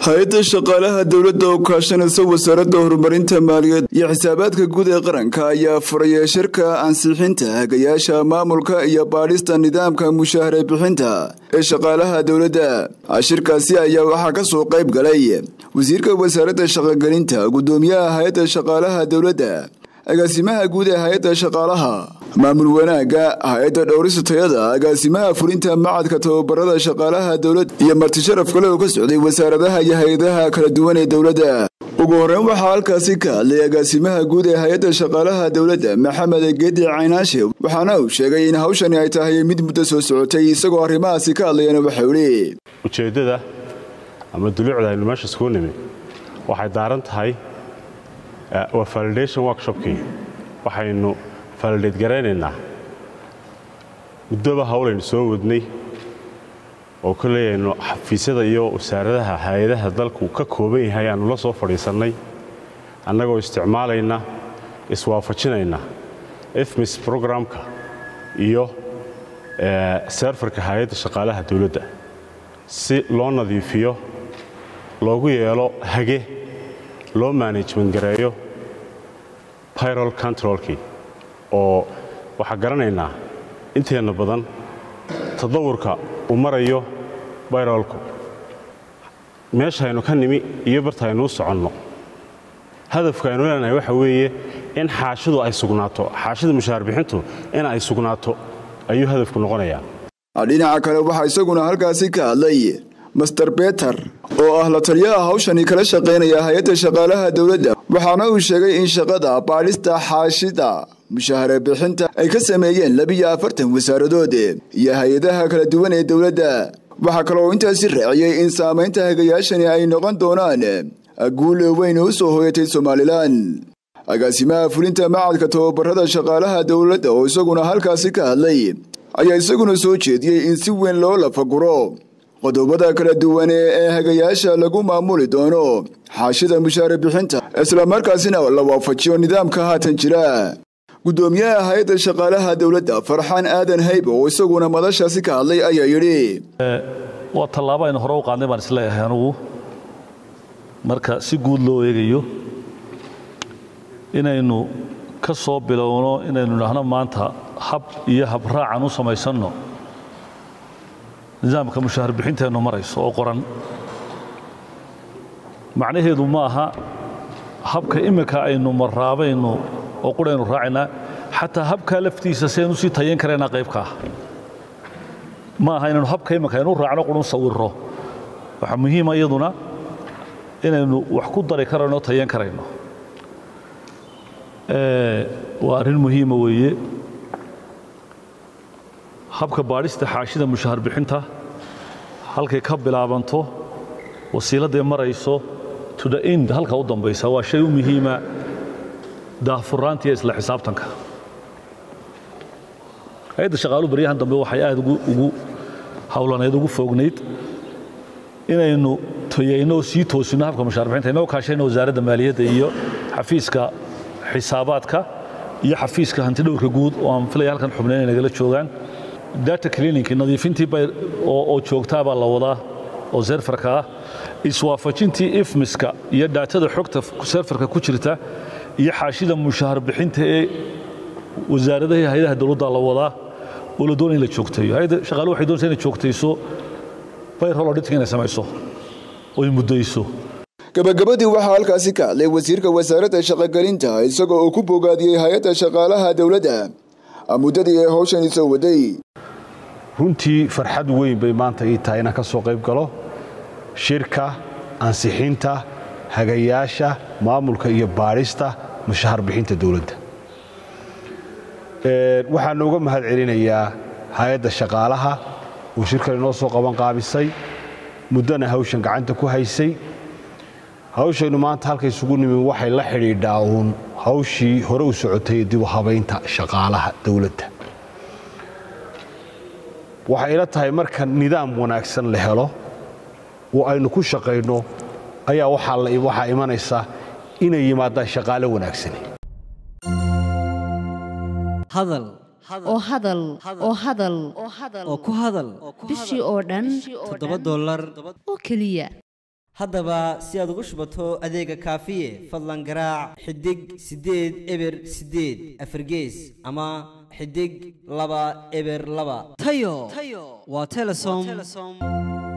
hay-adda shaqaalaha dowladda oo kaashanaysa wasaaradda horumarinta maaliyaed iyo xisaabaadka guud ee qaranka ayaa furaya shirka ansixinta hagayaasha maamulka iyo baadhista nidaamka mushaahare bixinta ee shaqaalaha dowladda shirkaasi ayaa waxaa ka soo qayb galay wasiirka wasaaradda shaqogelinta guddoomiyaha hay-adda shaqaalaha dowladda agaasimaha guud ee hay-adda shaqaalaha maamul wanaagga hay-adda dhowrista tayada agaasimaha fulinta macadka tababarada shaqaalaha dowladda iyo marti sharaf kale oo ka socday wasaaradaha iyo hay-adaha kala duwan ee dowladda ugu horreyn waxaa halkaasi ka hadlay agaasimaha guud ee hay-adda shaqaalaha dowladda maxamed geedi caynaashe waxaana uu sheegay in hawshani ay tahay mid muddo soo socotay isagoo arrimahaasi ka hadlayana waxau idhi ujeeddada ama duluucda aynu meesha iskugu nimi waxay daaran tahay waa validation workshopkii waxaynu validate garaynaynaa muddoba hawlaynu soo wadnay oo kolley aynu xafiisyada iyo wasaaradaha hay-adaha dalku ka kooban yahay aanu la soo fadhiisannay annagoo isticmaalayna iswaafajinayna efmis programka iyo seerfarka hay-adda shaqaalaha dowladda si loo nadiifiyo loogu yeelo hage loo management gareeyo pyrol controlkii oo waxaa garanaynaa inteenna badan tadawurka uu marayo bayrolku meeshaynu ka nimi iyo bartaaynu u soconno hadafka aynu leenahay waxa weeye in xaashidu ay sugnaato xaashida mushaahar bixintu in ay sugnaato ayuu hadafku noqonayaa dhinaca kale waxaa isaguna halkaasi ka hadlay master beter oo ah la taliyaha hawshani kala shaqaynaya hay-adda shaqaalaha dowladda waxaana uu sheegay in shaqada baadhista xaashida mushaahare bixinta ay ka sameeyeen labiyo afartan wasaaradood iyo hay-adaha kala duwan ee dowladda waxaa kaloo intaasi raaciyey in saamaynta hagayaashani ay noqon doonaan guul weyn u soo hoyatay somalilan agaasimaha fulinta macadka tababarada shaqaalaha dowladda oo isaguna halkaasi ka hadlay ayaa isaguna soo jeediyey in si weyn loo lafaguro qodobada kala duwane ee hagayaasha lagu maamuli doono xaashida mushaare bixinta islamarkaasina la waafajiyo nidaamka haatan jira guddoomiyaha hay-adda shaqaalaha dowladda farxaan aadan haybe oo isaguna madashaasi ka hadlay ayaa yidhi waa tallaabo aynu hore u qaadnay baan isleeyahay anugu marka si guud loo eegayo inaynu ka soo bilowno inaynu idhaahno maanta hab iyo habraacan u samaysanno nidaamka mushaahar bixinteennu marayso oo qoran macnaheedu ma aha habka imminka aynu maraabaynu oo quraynu raacaynaa xataa habkaa laftiisa saynu sii tayan karaynaa qaybka ah ma aha inaynu habka imminka aynu raacno qurun sawirro waxaa muhiima iyaduna inaynu wax ku dari karayno o tayan karayno waa arrin muhiima weeye habka baadhista xaashida mushaahar bixinta halkay ka bilaabanto wasiiladday marayso to the end halka u dambaysa waa shay u muhiima daahfuraanta iyo isla xisaabtanka hay-adda shaqaalu baryahan dambe waxay aad ugu hawlaneed ugu foognayd inaynu toyayno oo sii toosino habka mushaahar bixinta inoo kaashayno wasaaradda maaliyadda iyo xafiiska xisaabaadka iyo xafiiska hantidhowrka guud oo aan filaya halkan xubnayn inay nagala joogaan data clinic nadiifintii oo joogtaabaa la wadaa oo serfarka ah iswaafajintii ifmiska iyo dhaatada xogta serfarka ku jirta iyo xaashida mushaahar bixinta ee wasaaradaha hay-adaha dowladda la wadaa oo la doonaya in la joogteeyo hay-adda shaqaalu waxay doonaysa inay joogtayso bayrol auditing inay samayso oy muddayso gabagabadii waxaa halkaasi ka hadlay wasiirka wasaaradda shaqogelinta isagoo uu ku bogaadiyey hay-adda shaqaalaha dowladda muddadii ay hawshani soo waday runtii farxad weyn bay maanta ii tahay inaan ka soo qayb galo shirka ansixinta hagayaasha maamulka iyo baadhista mushahar bixinta dowladda waxaan uga mahad celinayaa hay-adda shaqaalaha uu shirkan inoo soo qaban qaabisay muddana hawshan gacanta ku haysay hawshaynu maanta halka isugu nimin waxay la xidhiidhaa uun hawshii hore u socotay dib u habaynta shaqaalaha dowladda waxay ila tahay marka nidaam wanaagsan la helo oo aynu ku shaqayno ayaa waxaa imanaysa inay yimaadaan shaqaalo wanaagsani hadal oo hadal oo hadal oo ku hadal bishii oo dhan toddoba dollar oo keliya haddaba si aad ugu shubato adeega kaafiye fadlan garaac xidig siddeed eber siddeed afargees ama xidig laba eber laba tayo waa telesom